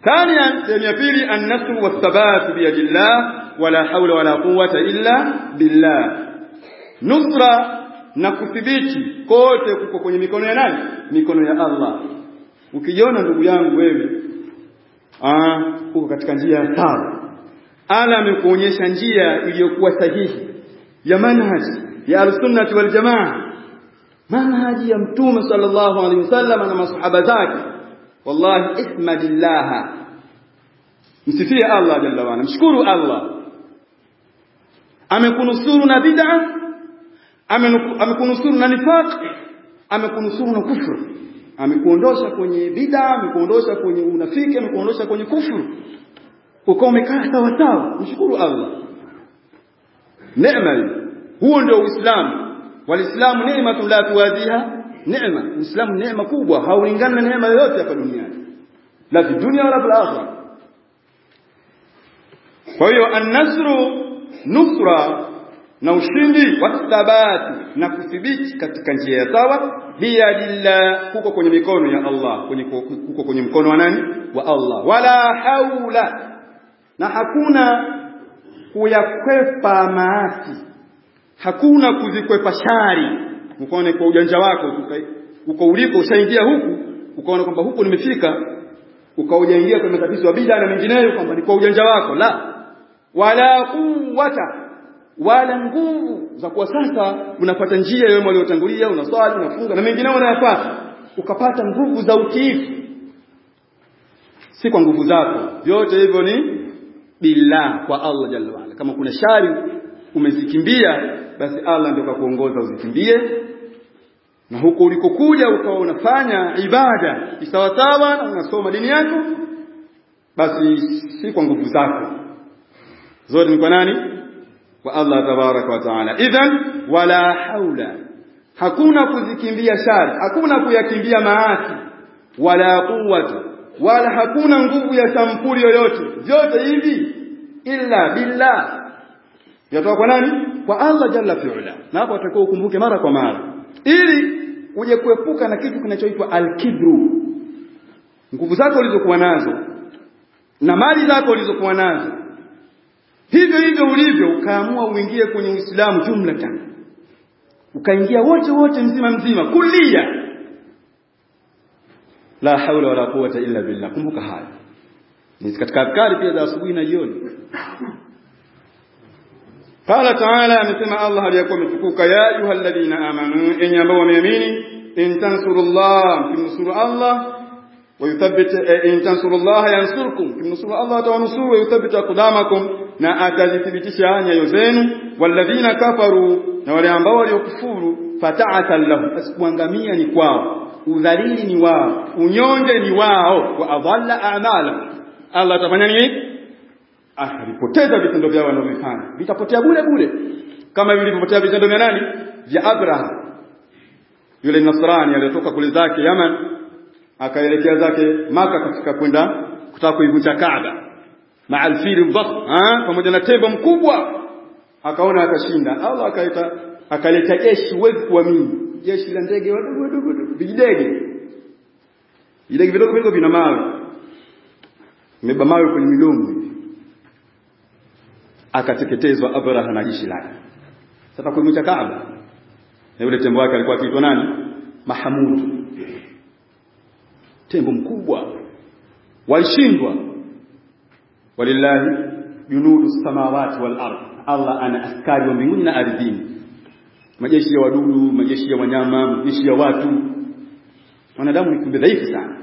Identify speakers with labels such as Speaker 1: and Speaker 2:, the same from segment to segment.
Speaker 1: ثانيا sehemu ya pili an-nasr was-sabat bi yadillah wala hawla wala quwwata illa billah nusra na kuthibiti kote kuko kwenye mikono ya nani mikono ya Allah ukijiona ndugu yangu wewe ah uko katika njia ya sawa ala amekuonyesha njia iliyokuwa sahihi ya manhaji ya al-sunnah wal jamaa manhaji ya mtume sallallahu alaihi wasallam na masahaba zake wallahi ihmadillah msifie Allah jalla wa mshukuru Allah amekunusuru na bid'a amekunusuru na nifaq amekunusuru na kufru amekuondosha kwenye bid'a amekuondosha kwenye unafiki amekuondosha kwenye kufru uko umekaa sawa sawa mshukuru Allah neema huo ndio uislamu walislamu neema la tuwadhiha neema uislamu neema kubwa haulingani na neema yoyote hapa duniani la fi dunya wala fil akhirah kwa hiyo an-nasru nusra na ushindi wathabati na kuthibiti katika njia ya sawa biyadillah huko kwenye mikono ya Allah kwenye huko kwenye mkono wa nani wa Allah wala haula na hakuna kuyakwepa maasi hakuna kuzikwepa shari ukaone kwa ujanja wako uko uliko ushaingia huku ukaona kwamba huku nimefika ukaujaingia kwenye matatizo ya bid'a na mengineyo kwamba ni kwa ujanja wako la wala quwwata wala nguvu za kuwa sasa unapata njia yeye waliotangulia unaswali unafunga na mengineyo unayapata ukapata nguvu za utiifu si kwa nguvu zako vyote hivyo ni billah kwa Allah jalla wala kama kuna shari umezikimbia basi Allah ndio kakuongoza uzikimbie na huko ulikokuja ukawa unafanya ibada sawasawa na unasoma dini yako basi si kwa nguvu zako zote ni kwa nani kwa Allah tabaraka wa taala idhan wala haula hakuna kuzikimbia shari hakuna kuyakimbia maasi wala quwwata wala hakuna nguvu ya sampuli yoyote vyote hivi illa billah yatoka kwa nani kwa Allah jalla fi'ala na hapo atakuwa ukumbuke mara kwa mara ili uje kuepuka na kitu kinachoitwa al-kibru nguvu zako ulizokuwa nazo na mali zako ulizokuwa nazo hivyo hivyo ulivyo ukaamua uingie kwenye Uislamu jumlatan ukaingia wote wote mzima mzima kulia la haula wala quwwata illa billah kumbuka haya ni katika adhkari pia za asubuhi na jioni قال تعالى amesema Allah aliyakuwa ametukuka ya ayyuhalladhina amanu enyi ambao wameamini in tansurullah kimnusuru Allah ويثبت إن تنصروا الله ينصركم kimnusuru Allah atawanusuru ويثبت أقدامكم na atazithibitisha nyayo zenu walladhina kafaru na wale ambao waliokufuru fata'atan lahum asikuangamia ni kwao udhalili ni wao unyonge ni wao wa adalla a'mala Allah atafanya nini atavipoteza vitendo vyao wanavyofanya vitapotea bure bure kama vilivyopotea vitendo vya nani vya Abraham yule Nasrani aliyotoka kule zake Yaman akaelekea zake maka katika kwenda kutaka kuivunja Kaaba maalfiri dhakh pamoja na tembo mkubwa akaona atashinda Allah akaita akaleta jeshi huwezi kuamini jeshi la ndege wadogo wadogo vijidege vijidege vidogo vidogo vina mawe imeba mawe kwenye midomo hivi akateketezwa Abraha na jeshi lake sasa kuivunja Kaaba na yule tembo wake alikuwa akiitwa nani Mahamud tembo mkubwa walishindwa walillahi junudu samawati wal ardh Allah ana askari wa mbinguni na ardhini majeshi ya wadudu majeshi ya wanyama majeshi ya watu wanadamu ni kiumbe dhaifu sana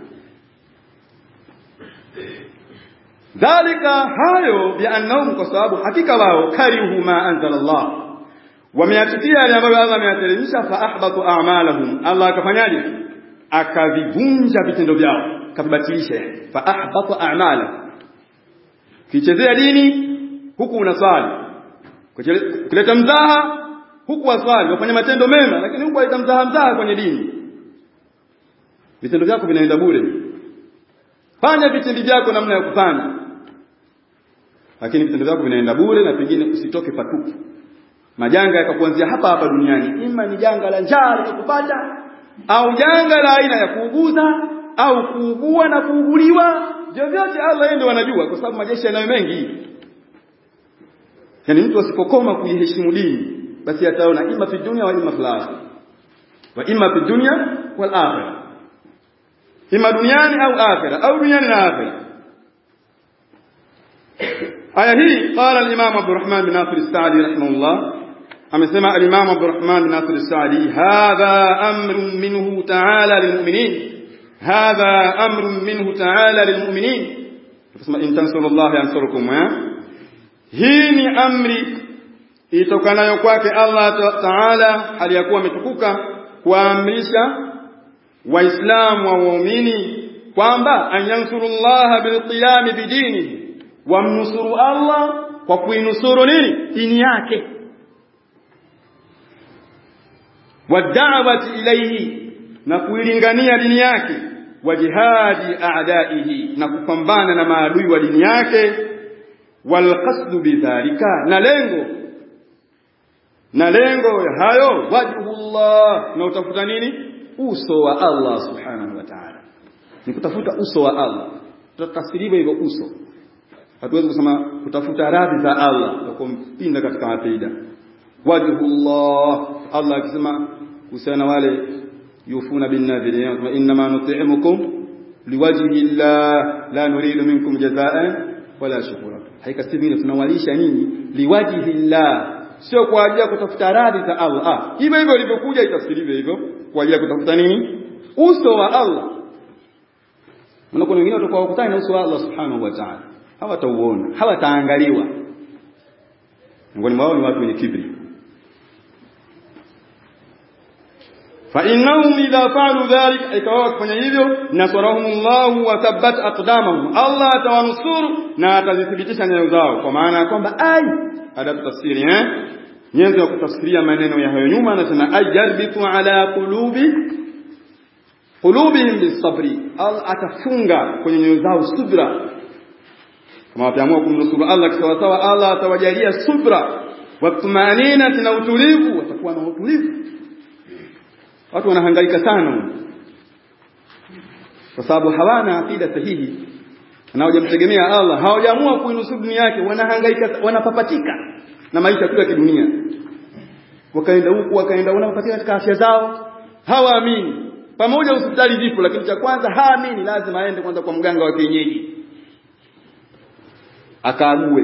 Speaker 1: dhalika hayo biannahum kwa sababu hakika wao karihu ma anzala Allah wameyachukia yale ambayo Allah ameyateremsha fa ahbatu a'malahum Allah akafanyaje akavivunja vitendo vyao akavibatilisha fa ahbatu a'malahum kichezea dini huku unaswali kuleta mzaha huku waswali wafanya matendo mema lakini huku waleta mzaha mzaha kwenye dini vitendo vyako vinaenda bure fanya vitendo vyako namna ya kufanya lakini vitendo vyako vinaenda bure na pengine usitoke patupu majanga yakakuanzia hapa hapa duniani ima ni janga la njaa likakupata au janga la aina ya kuuguza au kuugua na kuuguliwa vyovyote Allah yeye ndio anajua kwa sababu majeshi yanayo mengi yani mtu asipokoma kuiheshimu dini basi ataona ima fi dunya wa ima fil akhirah wa ima fi dunya wal akhirah ima duniani au akhirah au duniani na akhirah aya hii qala al-imam Abdurrahman bin Nasir as-Sa'di rahimahullah amesema al-imam Abdurrahman bin Nasir as-Sa'di hadha amrun minhu ta'ala lilmu'minin hadha amrun minhu ta'ala lilmu'minin tusema in tansurullaha yansurukum hii ni amri itokanayo kwake Allah Taala hali ya kuwa ametukuka kuamrisha waislamu wa waumini kwamba anyansurullaha bilqiyami bidini wamnusuru Allah kwa kuinusuru nini dini yake wad'awati ilayhi na kuilingania dini yake wa jihadi a'daihi na kupambana na maadui wa dini yake walqasdu bidhalika na lengo na lengo ya hayo wajhullah na utafuta nini uso wa Allah subhanahu wa ta'ala ni kutafuta uso wa Allah tutatafsiriwa hivyo uso hatuwezi kusema kutafuta radhi za Allah kwa kumpinda katika aqida wajhullah Allah akisema kuhusiana wale yufuna bin nadhiri yanasema inma nut'imukum liwajhi Allah la nuridu minkum jazaan wala shukura haikasibi tunawalisha nyinyi liwajhi Allah sio kwa ajili ya kutafuta radhi za Allah ah hivyo hivyo ilivyokuja itafsiriwe hivyo kwa ajili ya kutafuta nini uso wa Allah Unakuwa wengine watakuwa wakutana na uso wa Allah subhanahu wa ta'ala hawatauona hawataangaliwa miongoni mwao ni watu wenye kibri fa innahum idha fa'alu dhalika ikawa wakifanya hivyo nasarahumullahu wa thabbat aqdamahum Allah atawanusuru na atazithibitisha nyayo zao kwa maana ya kwamba ai adabu tafsiri eh nyenzo ya kutafsiria maneno ya hayo nyuma anasema ajarbitu ala qulubi qulubihim bisabri Allah atafunga kwenye nyoyo zao subra kama wataamua kumnusuru Allah kisawa sawa Allah atawajalia subra wa tumanina na utulivu watakuwa na utulivu watu wanahangaika sana kwa sababu hawana akida sahihi na hawajamtegemea Allah hawajaamua kuinusuru dunia yake wanahangaika wanapapatika na maisha tu ya kidunia wakaenda huku wakaenda wanapapatika katika afya zao hawaamini pamoja hospitali zipo lakini cha kwanza haamini lazima aende kwanza kwa mganga wa kienyeji akaague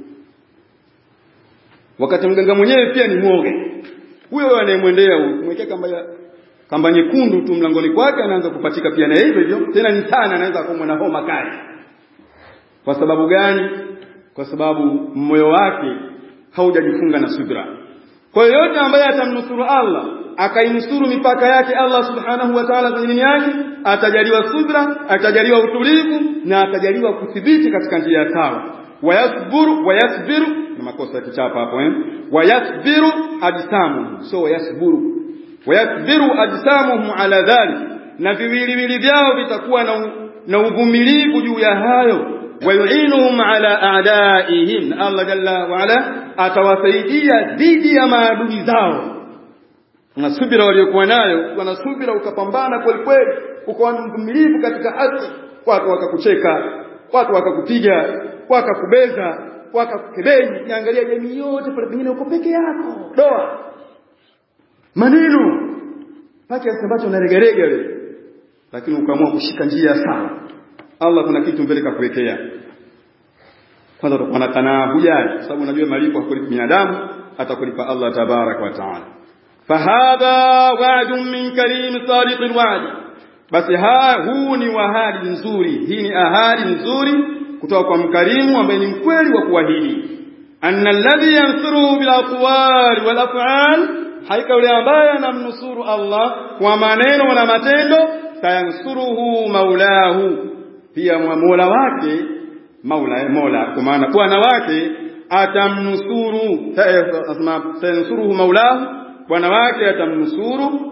Speaker 1: wakati mganga mwenyewe pia ni mwoge huyo anayemwendea mwekea kamba ya kamba nyekundu tu mlangoni kwake anaanza kupatika pia na hivyo hivyo tena ni sana anaweza kuumwa na homa kali kwa sababu gani kwa sababu moyo wake haujajifunga na subra kwa hiyo yote ambaye atamnusuru Allah akainusuru mipaka yake Allah subhanahu wa ta'ala kwenye dini yake atajaliwa subra atajaliwa utulivu na atajaliwa kuthibiti katika njia sawa wayasburu wayasbiru na makosa ya kichapa hapo eh wayasbiru ajsamu so wayasburu wayasbiru ajsamuhum ala dhalik na viwiliwili vyao vitakuwa na, na uvumilivu juu ya hayo wayuinuhum ala a'daihim Allah jalla wa ala atawasaidia dhidi ya maadui zao na subira waliokuwa nayo wana subira ukapambana kweli kweli ukawa mvumilivu katika haki watu wakakucheka watu wakakupiga wakakubeza wakakukebei niangalia jamii yote pale pengine uko peke yako doa maneno pake ambacho unaregerega wewe lakini ukaamua kushika njia sawa Allah kuna kitu mbele kakuwekea kwanza utakuwa na kanaa hujali sababu unajua malipo hakulipa binadamu atakulipa Allah tabarak wa taala fahadha wa'dun min karim sadiq alwa'd basi ha huu ni wahadi nzuri hii ni ahadi nzuri kutoka kwa mkarimu ambaye ni mkweli wa kuahidi anna alladhi yansuruhu bil aqwali wal af'al haika yule ambaye anamnusuru Allah kwa maneno na matendo sayansuruhu maulahu pia mola wake maula mola kwa maana bwana wake atamnusuru sayansuruhu maulahu bwana wake atamnusuru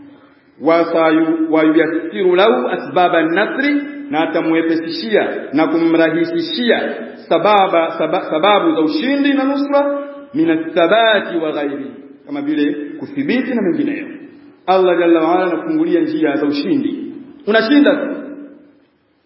Speaker 1: wayuyassiru lahu asbaba nasri na atamwepesishia na kumrahisishia sababa saba, sababu za ushindi na nusra min athabati wa ghairi kama vile kuthibiti na mengineyo Allah jalla wa ala anafungulia njia za ushindi unashinda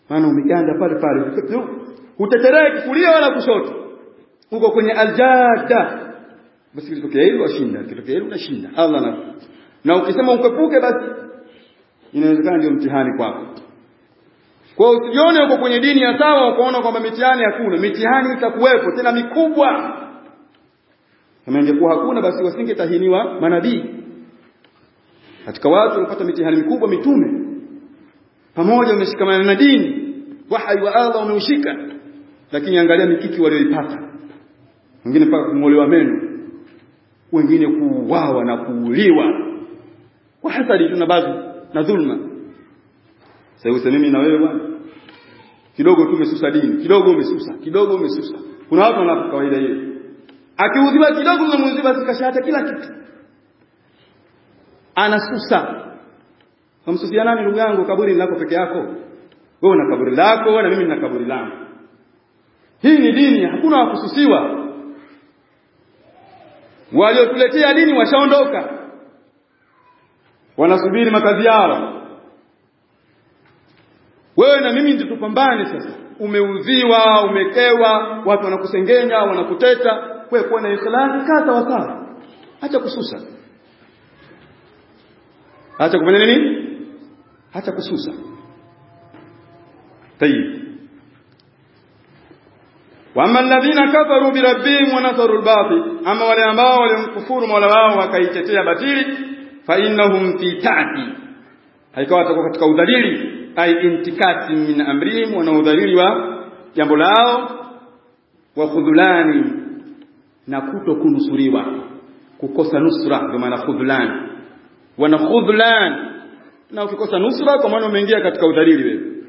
Speaker 1: maana umeganda pale pale hutetereki kulia wala kushoto uko kwenye aljada basi kitokea hilo washinda kitokea hilo unashinda Allah na na ukisema ukwepuke basi inawezekana ndio mtihani kwako kwa hiyo usijione uko kwenye dini ya sawa ukaona kwamba mitihani hakuna mitihani itakuwepo tena mikubwa kama ingekuwa hakuna basi wasingetahiniwa manabii katika watu walipata mitihani mikubwa mitume pamoja wameshikamana na dini wahai wa Allah umeushika lakini angalia mikiki walioipata wengine mpaka kung'olewa meno wengine kuuawa na kuuliwa kwa hasadi tuna baadhi na dhulma sasa useme mimi na wewe bwana kidogo tu umesusa dini kidogo umesusa kidogo umesusa kuna watu wana kawaida hiyo akiudhiwa kidogo unamuudhiwa basi kashata kila kitu anasusa Kamsusia nani ndugu yangu kaburi lako peke yako? Wewe una kaburi lako na mimi nina kaburi langu. Hii ni dini, hakuna wa kususiwa. Waliotuletea dini washaondoka. Wanasubiri makazi yao. Wewe na mimi ndio tupambane sasa. Umeuziwa, umekewa, watu wanakusengenya, wanakuteta, wewe kuwa na ikhlasi kaa sawa sawa. Acha kususa. Acha kufanya nini? hata kususa tayib wama alladhina kafaru birabbihim wa nasaru albatil ama wale ambao walimkufuru mola wao wakaitetea batili fa innahum fi ta'ti haikawa watakuwa katika udhalili ay intikati min amrihim wana udhalili wa jambo lao wa khudhulani na kuto kunusuriwa kukosa nusra ndio maana khudhulani wana khudhulani na ukikosa nusra kwa maana umeingia katika udhalili wewe